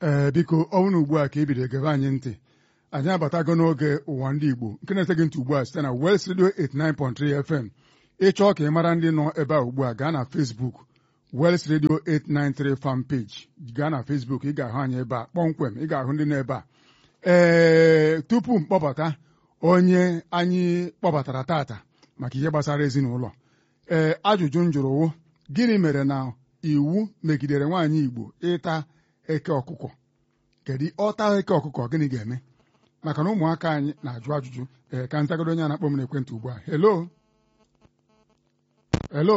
ee biko ọ bụrụ ugbu a ka e bido gebe anyị ntị anyị abatago n'oge ụwa ndị Igbo nke na-ete gị ntị ugbu a site na West Radio 89.3 FM ịchọọ ka ị mara ndị nọ ebe a ugbu a gaa na Facebook West Radio 893 fan page gaa na Facebook ị ga-ahụ anyị ebe a kpọmkwem ị ga-ahụ ndị nọ ebe a ee tupu m kpọbata onye anyị kpọbatara tata maka ihe gbasara ezinụlọ ee ajụjụ m jụrụ wụ gịnị mere na iwu megidere nwaanyị Igbo ịta eke ọkụkọ kedu ọta eke ọkụkọ gịnị ga-eme maka na ụmụaka anyị na-ajụ ajụjụ ee ka nzagodo onye na-akpọ m n'ekwentị ugbu a hello hello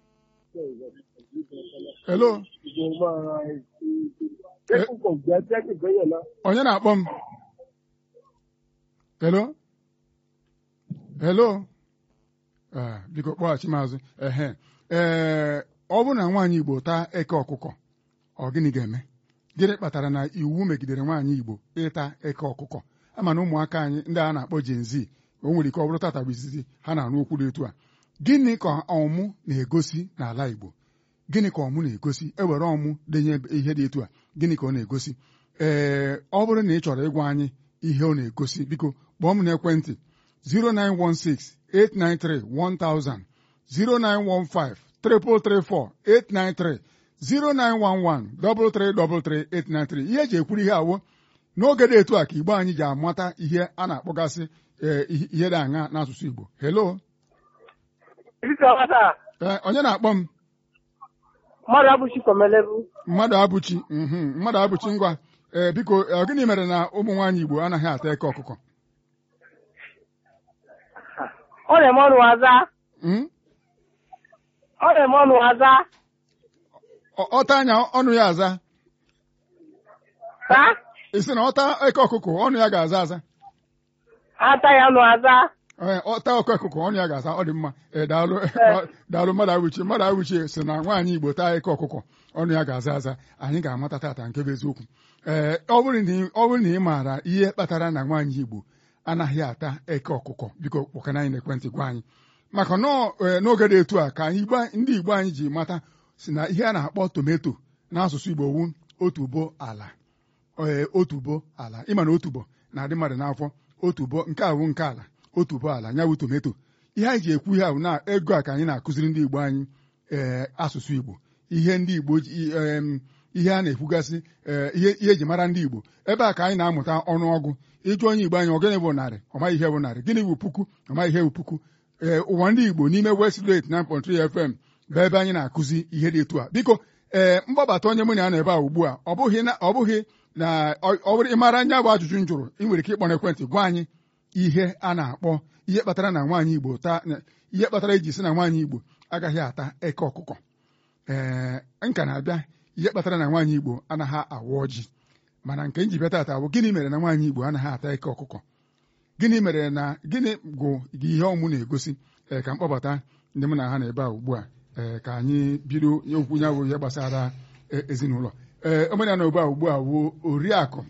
hello onye na-akpọ m hello hello ee biko kpọghachi m azụ ehe ee ọ bụrụ na nwaanyị Igbo taa eke ọkụkọ ọ gịnị ga-eme gịnị kpatara na iwu megidere nwaanyị Igbo ịta eke ọkụkọ ama na ụmụaka anyị ndị a na-akpọ Gen Z o nwere ike ọ bụrụ tata bụ izizi ha na-arụ okwu dị etu a gịnị ka ọmụ na-egosi n'ala Igbo gịnị ka ọmụ na-egosi ewere ọmụ denye ihe dị etu a gịnị ka ọ na-egosi ee ọ bụrụ na ị chọrọ ịgwa anyị ihe ọ na-egosi biko kpọọ m n'ekwentị 09168931000 0915 334 893 0911 333 ihe eji ekwuru ihe awụ n'oge dị etu a ka Igbo anyị ji amata ihe a na-akpọgasị ihe dị aṅa n'asụsụ Igbo hello ee onye na-akpọ m mmadụ abụchi kọmelebu mmadụ abụchi mmadụ abụchi ngwa ee biko gịnị mere na ụmụ nwaanyị Igbo anaghị ata eke ọkụkọ ọ na-eme ọnụ aza ọ na-eme ọnụ aza ọta anya ọnụ ya aza taa isi na ọta eke ọkụkọ ọnụ ya ga-aza aza ata ya ọnụ aza ee ọta oke ọkụkọ ọnụ ya ga-aza ọ dị mma ee daalụ daalụ mmadụ awuchi mmadụ awuchi si na nwaanyị Igbo taa eke ọkụkọ ọnụ ya ga-aza aza anyị ga-amata tata nke bụ eziokwu ee ọ bụrụ na ị maara ihe kpatara na nwaanyị Igbo anaghị ata eke ọkụkọ biko kpọkana anyị n'ekwentị gwa anyị maka n'oge dị etu a ka ndị Igbo anyị ji mata si na ihe a na-akpọ tometo n'asụsụ Igbo wu otubo ala ee otubo ala ịma na otubo na-adị mmadụ n'afọ otubo nke awụ nke ala otubo ala nyawụ tometo ihe anyị ji ekwu ihe ahụ na ego a ka anyị na-akụziri ndị Igbo anyị ee asụsụ Igbo ihe ndị Igbo ihe a na-ekwugasị ihe eji mara ndị Igbo ebe a ka anyị na-amụta ọnụọgụ ịjụ onye Igbo anyị ogene bụ narị ọmaghị ihe bụ narị gịnị bụ puku ọmaghị ihe bụ puku ee ụwa ndị Igbo n'ime West Radio 89.3 FM bụ ebe anyị na-akụzi ihe dị etu a biko ee mgbabata onye mụ na ya nọ ebe a ugbu a ọ bụghị na ọ bụghị na ọ bụrụ ịmara anya bụ ajụjụ m jụrụ ị nwere ike ịkpọ n'ekwentị gwa anyị ihe a na-akpọ ihe kpatara na nwaanyị Igbo taa ihe kpatara eji si na nwaanyị Igbo agaghị ata eke ọkụkọ ee nka na-abịa ihe kpatara na nwaanyị Igbo anaghị awa ọjị mana nke nji bịa tata bụ gịnị mere na nwaanyị Igbo anaghị ata eke ọkụkọ gịnị mere na gịnị bụ ihe ọmụ na-egosi ee ka mkpọbata ndị mụ na ha na ebe a ugbu a ee ka anyị bido okwu ya bụ ihe gbasara ezinụlọ ee omenala ugbu a ugbu a wuo oriakụ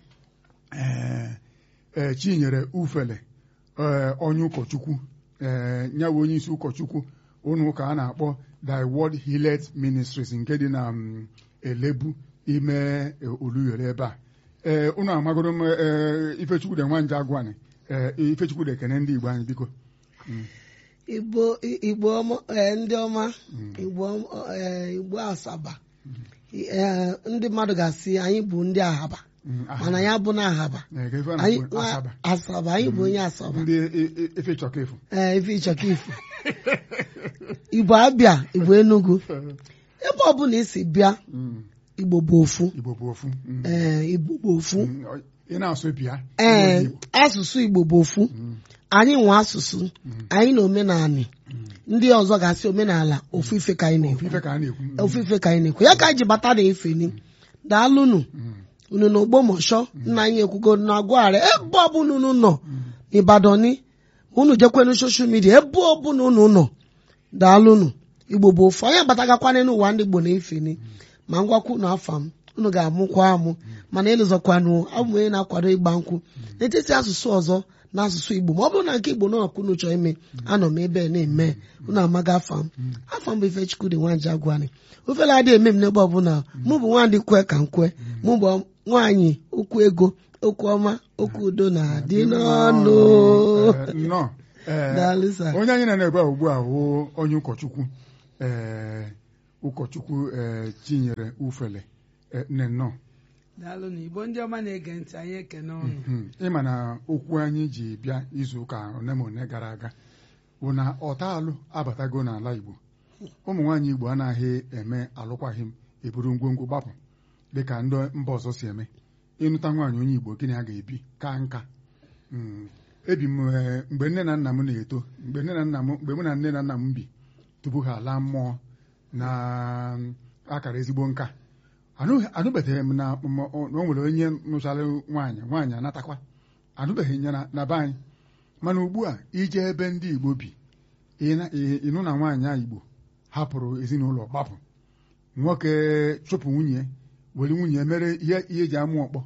ee Chinyere Ufele ee onye ụkọchukwu ee nyawu onye isi ụkọchukwu ụnụ ụka a na-akpọ Thy Word Healeth Ministries nke dị na Elebu ime Oluyole ebe a ee ụnụ amagoro m Ifechukwu de Nwanje Agwani ee Ifechukwu de ekene ndị Igbo anyị biko igbo igbo ndị ọma igbo igbo asaba ndị mmadụ ga-asị anyị bụ ndị ahaba mana ya bụ na ahaba asaba anyị bụ onye asaba ndị efe chọka efu ee ife ịchọka ifu igbo abịa igbo enugu ebe ọbụla isi bịa igbo bụ ofu Igbo bụ ofu ee igbo bụ ofu ị na-asụ bịa ee asụsụ igbo bụ ofu anyị nwe asụsụ anyị na omenala ndị ọzọ ga-asị omenala ofu ife ka anyị na-ekwu ife ka a na-ekwu ofu ife ka anyị na-ekwu ya ka anyị ji bata na efeni daalụnụ unu na ogbomọshọ nna anyị ekwugo na agwagharị ebe ọbụla unu nọ n'Ịbadani unu jekwenu soshal midia ebe ọbụla unu nọ daalụnụ igbo bụ ofu anyị abatagakwana n'ụwa ndị igbo na-efeni ma ngwakwu na afa m unu ga-amụkwa amụ mana ịlụzọkwanụ abụ onye na-akwado ịgba nkwụ n'etiti asụsụ ọzọ n'asụsụ igbo ma ọ bụrụ na nke igbo nọọkụ unu chọọ ime anọ m ebe na-eme unu amaga afa m afa m bụ Ifechukwu dị nwanje agwani ofele adịghị eme m n'ebe ọbụla mụ bụ nwandị kwe ka nkwe mụ bụ nwaanyị okwu ego okwu ọma okwu udo na-adị n'ọnụ Eh, nnọọ Eh, Daalụ sir. onye anyị na-ebe a ugbu a wụ onye ụkọchukwu eh, ụkọchukwu eh, Chinyere Ufele eh, nne nnọọ daalụ na igbo ndị ọma na-ege ntị anyị ekene ọnụ Mhm. ịma na okwu anyị ji bịa izu ụka one ma one gara aga bụ na ọtaalụ abatago n'ala Igbo ụmụ nwaanyị Igbo anaghị eme alụkwaghị m eburu ngwongwo gbapụ dịka ndị mba ọzọ si eme ịnụta nwaanyị onye Igbo gịnị a ga-ebi ka nka Mm. ebi m eh, mgbe nne na nna m na-eto mgbe nne na nna m mgbe mụ na nne na nna m bi tupu ha laa mmụọ na mm, akara ezigbo nka Anụ- anụbeghị m na m- na o nwere onye nụchara nwaanyị nwaanyị anatakwa anụbeghị ya na- na be anyị mana ugbu a ije ebe ndị Igbo bi ị na- ị- ịnụ na nwaanyị a Igbo hapụrụ ezinụlọ gbapụ nwoke chụpụ nwunye were nwunye mere ihe ihe eji amụ ọkpọ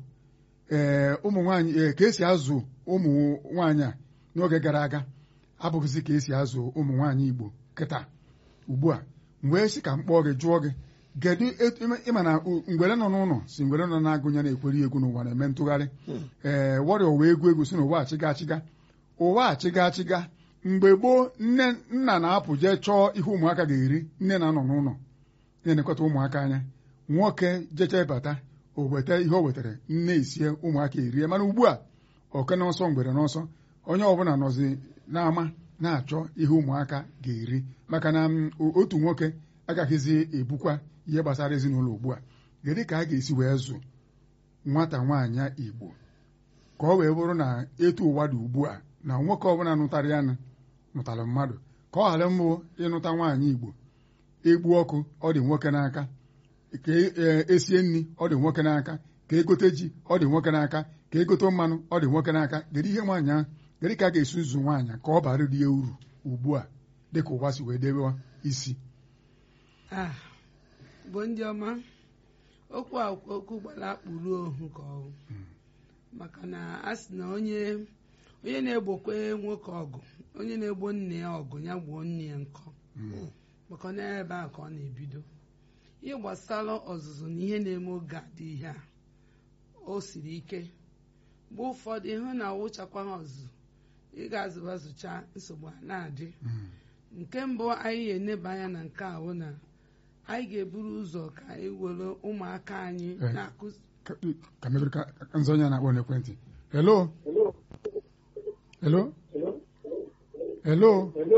ee ụmụ nwaanyị ee ka esi azụ ụmụ nwaanyị a n'oge gara aga abụghịzi ka esi azụ ụmụ nwaanyị Igbo kịta ugbu a mgbe si ka m kpọọ gị jụọ gị kedu etu- ịma- ịma na u- ngwere nọ n'ụlọ si ngwere nọ na-agụnye na-ekweri egwu n'ụwa na-eme ntụgharị ee wọrịa ụwa egwu egwu si n'ụwa achịga achịga ụwa achịga achịga mgbe gboo nne nna na-apụ jee chọọ ihe ụmụaka ga-eri nne na-anọ n'ụlọ na-elekọta ụmụaka anya nwoke jecha bata o weta ihe o wetara nne isie ụmụaka erie mana ugbu a oke n'ọsọ mgbere n'ọsọ onye ọbụla nọzi n'ama na-achọ ihe ụmụaka ga-eri maka na mm, o- otu nwoke agaghịzi ebukwa ihe gbasara ezinụlọ ugbu a kedu ka a ga-esi wee zụ nwata nwaanyị Igbo ka ọ wee bụrụ na etu ụwa dị ugbu a na nwoke ọbụla nụtara ya nụtara mmadụ ka ọ ghara mbụ ịnụta nwaanyị Igbo egbu ọkụ ọ dị nwoke n'aka ka e- esie nri ọ dị nwoke n'aka ka egote ji ọ dị nwoke n'aka ka egote mmanụ ọ dị nwoke n'aka kedu ihe nwaanyị ahụ kedu ka a ga-esi zụ nwaanyị ka ọ bara ya uru ugbu a dịka ụwa si wee debe isi Ah, bụ ndị ọma okwu a okwu gbara akpụrụ ohu ka ọgụ maka na a sị na onye onye na-egbokwe nwoke ọgụ onye na-egbo nne ya ọgụ ya gbuo nne ya nkọ maka na ebe a ka ọ na-ebido ihe gbasara ọzụzụ na ihe na-eme oge a dị ihe a o siri ike mgbe ụfọdụ ịhụ na awụchakwa ha ọzụzụ ị ga-azụba zụcha nsogbu a na-adị nke mbụ anyị ga-eneba anya na nke a bụ na anyị ga-eburu ụzọ ka anyị were ụmụaka anyị Eh. na-akụzi Ka- ka mebiri ka ka nzọ onye na-akpọ n'ekwentị hello hello hello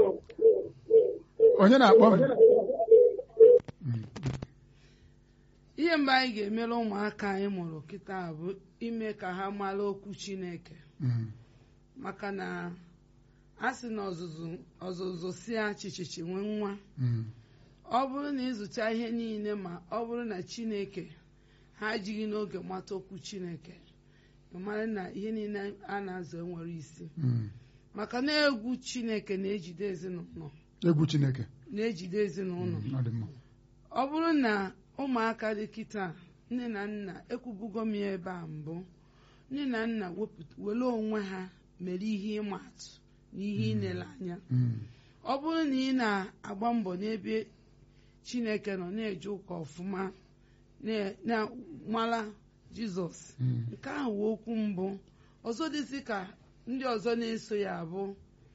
onye na-akpọ m ihe mgbe anyị ga-emere ụmụaka anyị mụrụ kịta bụ ime ka ha mara okwu Chineke Mm, maka na a sị na ọzụzụ ọzụzụ si achịchịchị nwee nwa mm, ọ bụrụ na ịzụcha ihe niile ma ọ bụrụ na Chineke ha ejighị n'oge mata okwu Chineke ị mara na ihe niile a na-azụ enwere isi mm. maka na egwu Chineke na-ejide ezinụlọ egwu Chineke na-ejide ezinụlọ Mm, ọ dị mma ọ bụrụ na ụmụaka dị kịta nne na nna ekwubugo m ya ebe a mbụ nne na nna wepụta were onwe ha mere ihe ịma atụ na ihe ịnele anya Mm, ọ bụrụ na ị na-agba mbọ n'ebe Chineke nọ na-eje ụka ọfụma na- na-mara Jizọs mm, nke ahụ wụ okwu mbụ ọzọ dịzị ka ndị ọzọ na-eso ya bụ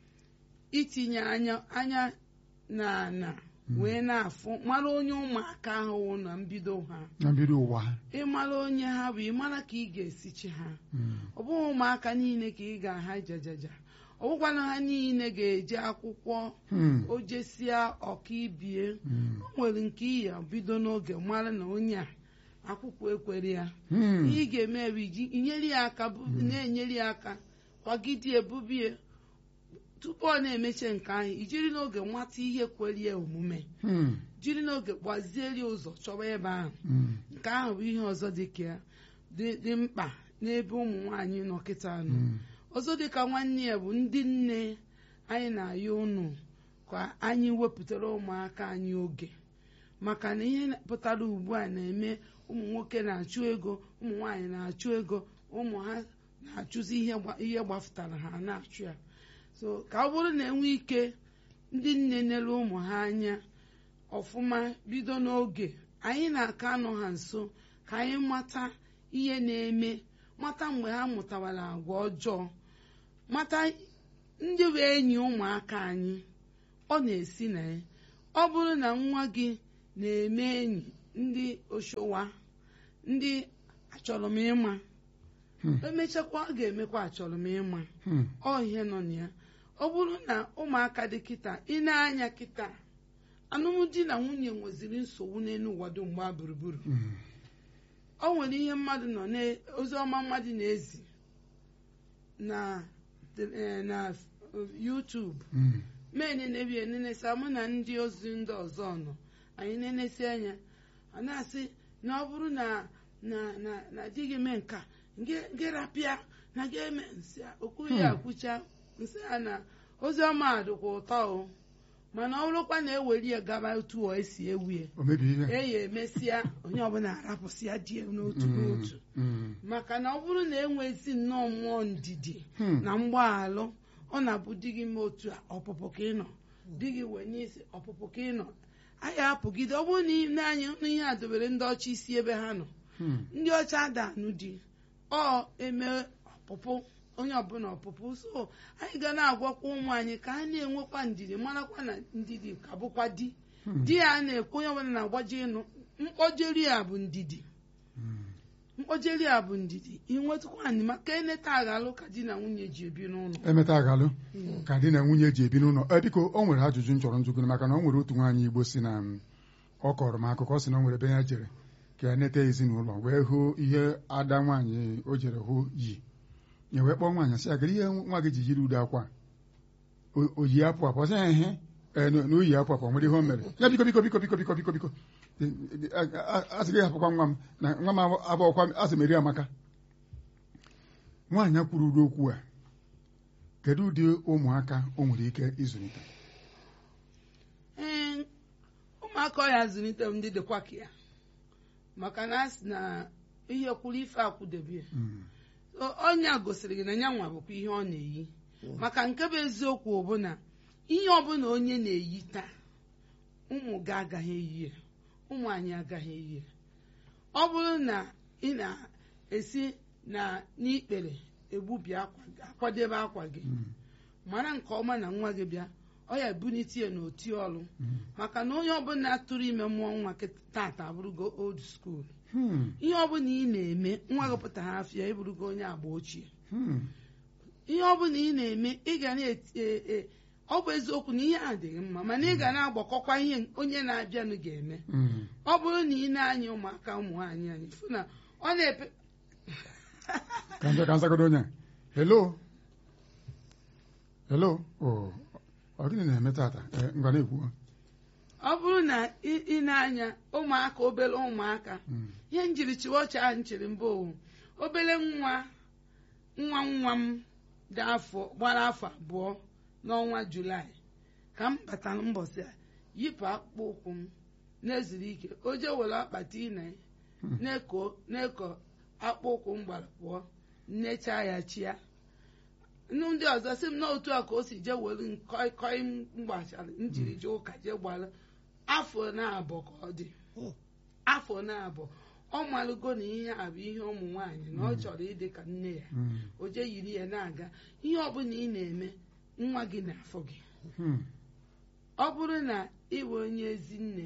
itinye anya anya na na wee na-afụ mara onye ụmụaka ahụ wụ na mbido ha na mbido ụwa ha ịmara onye ha bụ ịmara ka ị ga-esichi ha Mm, ọ bụghị ụmụaka niile ka ị ga-aha jajaja ọ bụkwana ha niile ga-eje akwụkwọ mm, o jesia ọkaibie mm, o nwere nke iyi ya bido n'oge mara na onye a akwụkwọ ekwere ya mm. ihe ị ga-eme bụ iji inyere ya aka bụ- na-enyere ya aka kwagide ebubie tupu ọ na-emeche nke ahụ ijiri n'oge nwata ihe kwere ya omume Mm, jiri n'oge gbaziere ụzọ chọwa ebe ahụ mm, nke ahụ bụ ihe ọzọ dị ka ya dị dị mkpa n'ebe ụmụ nwaanyị nọ kịta nọ mm. ọzọ dịka nwanne ya bụ ndị nne anyị na-ayọ unu ka anyị wepụtara ụmụaka anyị oge maka na ihe pụtara ugbu a na-eme ụmụ nwoke na-achụ ego ụmụ nwaanyị na-achụ ego ụmụ ha na-achụzi ihe gba- ihe gbafụtara ha na-achụ ya so ka ọ bụrụ na enwe ike ndị nne nere ụmụ ha anya ọfụma bido n'oge anyị na-aka anọ ha nso ka anyị mata ihe na-eme mata mgbe ha mụtawara agwa ọjọọ mata ndị bụ enyi ụmụaka anyị ọ na-esi na ya ọ bụrụ na nwa gị na-eme enyi ndị oshowa ndị achọrọ m ịma Hmm. emechakwa ọ ga-emekwa achọrọ m ịma Hmm. ọ ihe nọ na ya ọ bụrụ na ụmụaka dị kịta ị na-anya kịta alụmdi na nwunye nweziri nsogbu n'elu ụwa dum mgba gburugburu Hmm. o nwere ihe mmadụ nọ na- ozi ọma mmadụ na-ezi na eh, na YouTube Hmm. mee nenebi enenesa mụ na ndị ozi ndị ọzọ nọ anyị nenesi anya a na-asị na ọ bụrụ na na na na di gị mee nka gị rapịa na gị eme nsị a, okwu ya Hmm. akwụcha nsị a na ozi ọma dịkwa ụtọ o mana ọ bụrụkwa na eweri ya gaba otu ọ esi ewu ya o mebi ihe eyi emesịa onye ọbụla arapụsịa di ya n'otu Hmm. n'otu Hmm. maka na ọ bụrụ na enwezi nnọọ mmụọ ndidi Hmm. na mgbaghalụ ọ na-abụ di gị mee otu a ọpụpụ ka ị nọ di gị wee n'isi ọpụpụ ka ị nọ anyị apụgide ọ bụrụ na ị na-anya n'ihe a dobere ndị ọcha isi ebe ha nọ Hmm. ndị ọcha adanụ di ọ eme ọpụpụ onye ọbụla ọpụpụ so anyị ga na-agwakwa ụmụ anyị ka ha na-enwekwa ndidi marakwa na ndidi ka bụkwa di Hmm. di ya na-ekwu onye ọbụla na-agbaji ịnụ mkpọjeri a bụ ndidi Hmm. mkpọjeri a bụ ndidi inwetakwa anyị maka eneta aghalụ ka di na nwunye ji ebi n'ụlọ emeta agalụ ka di na nwunye ji ebi n'ụlọ e biko o nwere ajụjụ m chọrọ njụgụ maka na o nwere otu nwaanyị igbo si na m, ọ kọrọ m akụkọ si na o nwere ebe ya jere ka ya neta ezinụlọ wee hụ ihe ada nwaanyị o jere hụ yi ya wee kpọọ nwaanyị sị ya kedu ihe nwa gị ji yiri ude akwa O- o yi apụ apụ ọ sị ya ehe ee, na na o yi apụ apụ o nwere ihe o mere ya biko biko biko biko biko biko biko a sị gị hapụkwa nwa m na nwa m abụọkwa asị m eri amaka nwaanyị a kwuru ụdị okwu a kedu ụdị ụmụaka o nwere ike ịzụlite ee ụmụaka ọ ya zụlite m ndị dịkwa ka ya maka na a sị na ihe kwuru ife akwụdebe Mm, onye a gosiri gị na ya nwa bụkwa ihe ọ na-eyi maka nke bụ eziokwu bụ na ihe ọbụla onye na-eyi taa ụmụ gị agaghị eyi ya ụmụ anyị agaghị eyi ya ọ bụrụ na ị na-esi na n'ikpere egbubi akwa gị akwadebe akwa gị mm, mara nke ọma na nwa gị bịa ọ ya ebunite ya n'oti ọlụ mm. maka na onye ọbụla tụrụ ime mmụọ nwa kịta tata abụrụgo old school Hmm, ihe ọbụla ị na-eme nwa gị pụtara afịa ịbụrụgo onye agba ochie hmm, ihe ọbụla ị na-eme ị ga na-eti e- e- ọ bụ eziokwu na ihe a dịghị mma mana ị ga na-agbakọkwa ihe onye na-abịanụ ga-eme mm. ọ bụrụ na ị na-anya ụmụaka ụmụ nwaanyị anyị fụ na ọ na-epe ka nje ka nzagodo onye a. hello hello o ọ gịnị na-eme tata Eh, ngwa na-ekwu ọ bụrụ na ị ị na-anya ụmụaka obere ụmụaka Mm, ihe njiri chiwa ọchị ahụ nchiri mbụ owu obere nwa nwa nwa m dị afọ gbara afọ abụọ n'ọnwa julaị ka m batara mbọsị a yipụ akpụkpọ ụkwụ m na-ezuru ike o jee were akpati ine Hmm. na-eko na-eko akpụkpọ ụkwụ m gbara pụọ nnechaa ya chia nnu ndị ọzọ sị m na otu a ka o si jee were nkoi koi m gbachara m jiri jee ụka jee gbara afọ na-abụ ka ọ dị afọ na-abụ ọ malụgo na ihe a bụ ihe ụmụ nwaanyị na ọ chọrọ ịdị ka nne ya mm, o jee yiri ya na-aga ihe ọbụla ị na-eme nwa gị na-afọ gị hmm, ọ bụrụ na ị bụ onye ezi nne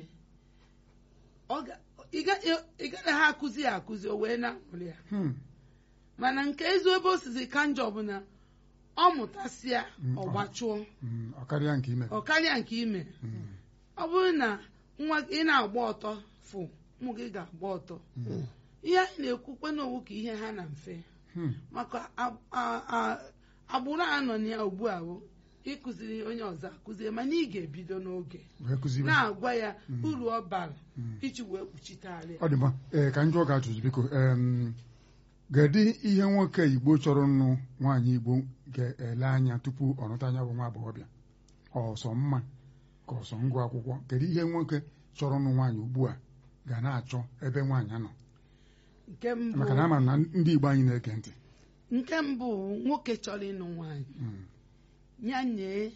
ọ ga- ị ga- ị gaghị ha akụzi ya akụzi o wee na-amụrụ ya hmm. mana nke ezi ebe o sizi ka njọ bụ na ọ mụtasịa Mm, ọ ọ- gbachụọ Mm, ọ karịa nke ime ọ karịa nke ime Mm, ọ bụrụ na nwa ị na-agba ọtọ fụ ụmụ gị ga-agba ọtọ mm, ihe anyị na-ekwukwe n'owu ka ihe ha na mfe hmm, maka a- a- a- agbụrụ a nọ na ya ugbu a bụ ịkụziri onye ọzọ akụzie mana ị ga-ebido n'oge wee kụziwe na-agwa ya Mm. uru ọ bara Mm. iji wee kpuchiteghara ọ dị mma ee ka njọ ga-ajụjụ biko em, kedu ihe nwoke igbo chọrọ nụ nwaanyị igbo ga-ele anya tupu ọ nụta anya bụ nwa agbọghọbịa ọsọ mma ka ọsọ ngụ akwụkwọ kedu ihe nwoke chọrọ nụ nwaanyị ugbu a ga na-achọ ebe nwaanyị nọ nke mbụ maka na ama m na ndị igbo anyị na-ege ntị nke mbụ nwoke chọrọ ịnụ nwaanyị Mm, ya nye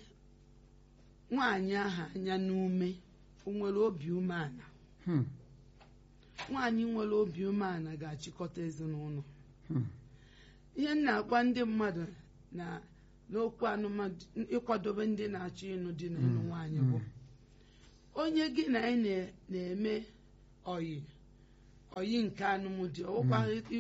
nwaanyị ahụ anya n'ume o nwere obi umeala hmm, nwaanyị nwere obi umeala ga-achịkọta ezinụlọ Hmm. ihe m na-agwa ndị mmadụ na n'okwu anụmanụ ịkwadobe ndị na-achọ ịnụ di na ịnụ nwaanyị bụ onye gị na anyị na- na-eme oyi oyi nke anụmdi ọwụkwa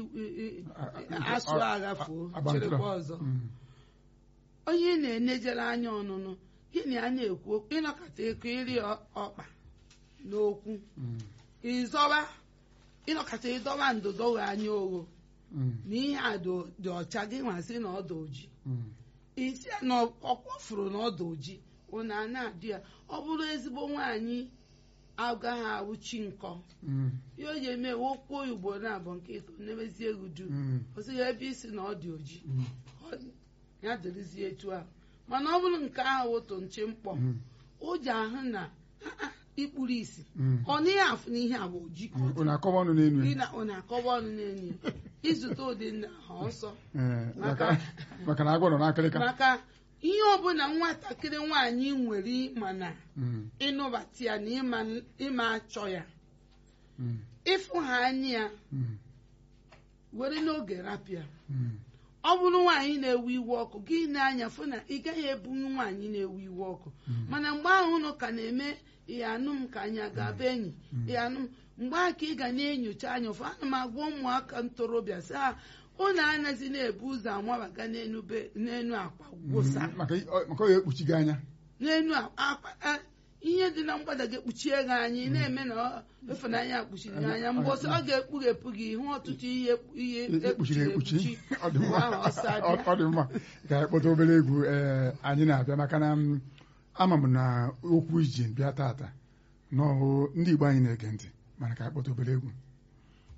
asụ agha fuo Agbantụrụ. chịrịkwa ọzọ Mm. onye ị na-enejere anya ọnụnụ gị na ya na-ekwu okwu ịnọkọta eko iri ọ- ọkpa n'okwu Mm. ịzọba ịnọkọta ịdọba ndụdọ wee anya ogho Mm. na ihe a dị dị ọcha gị nwasị na ọdụ oji Mm. isi ya na ọkwafuru na ọdụ oji ụna a na-adị ya ọ bụrụ ezigbo nwaanyị agaghị awụchi nkọ Mm. ihe o ji eme okwu oyibo na abụ nke ito nemezie egwu du Mm. o sighị ebe isi na ọ dị oji Mm. Ọ- ya dịrịzie etu ahụ mana ọ bụrụ nke ahụ otu nche mkpọ Mm. o ji ahụ na "Ah, ah, ikpuru isi Mm. ọ n'ihe afụ na ihe agba oji ka ọ dị. unu akọwa ọnụ n'elu Ị ya na- ọ na-akọwa ọnụ n'enyi ya izute ụdị nna ha ọsọ Ee, Maka- maka maka na agwọ nọ n'akịrịka maka ihe ọbụla nwatakịrị nwaanyị nwere ịma na Mm. ịnụbata ya na ịma- ịma achọ ya Mm. ịfụ ha anya ya Mm. were n'oge rapịa Mm. ọ bụrụ nwaanyị na-ewe iwe ọkụ gị na-anya fụ na ị gaghị ebunye nwaanyị na-ewe iwe ọkụ mana mgbe ahụ ụnụ ka na-eme ihe anụ m ka anyị ga-abụ enyi ihe anụ m mgbe ahụ ka ị ga na-enyocha anya ụfụ ana m agwa ụmụaka ntorobịa sị ha ụnụ anaghịzi na-ebu ụzọ amabaga n'enu be- n'enu akwa gwụsa Mm. maka ọ- maka ọ ya ekpuchi gị anya n'enu akwa a- ihe dị na mgbada ga-ekpuchie gị anya ị na-eme na ọ- ịfụnanya kpuchiri gị anya mgbe ọsọ ọ ga-ekpughepụ gị hụ ọtụtụ ihe ihe ekpuchiri ekpuchi ọ dị mma Ahụ ọsọ abịa. Ọ- ọ dị mma ka anyị kpọta obere egwu ee anyị na-abịa maka na m, ama m na okwu iji bịa tata n'ọhụ ndị Igbo anyị na-ege ntị mana ka anyị kpọta obere egwu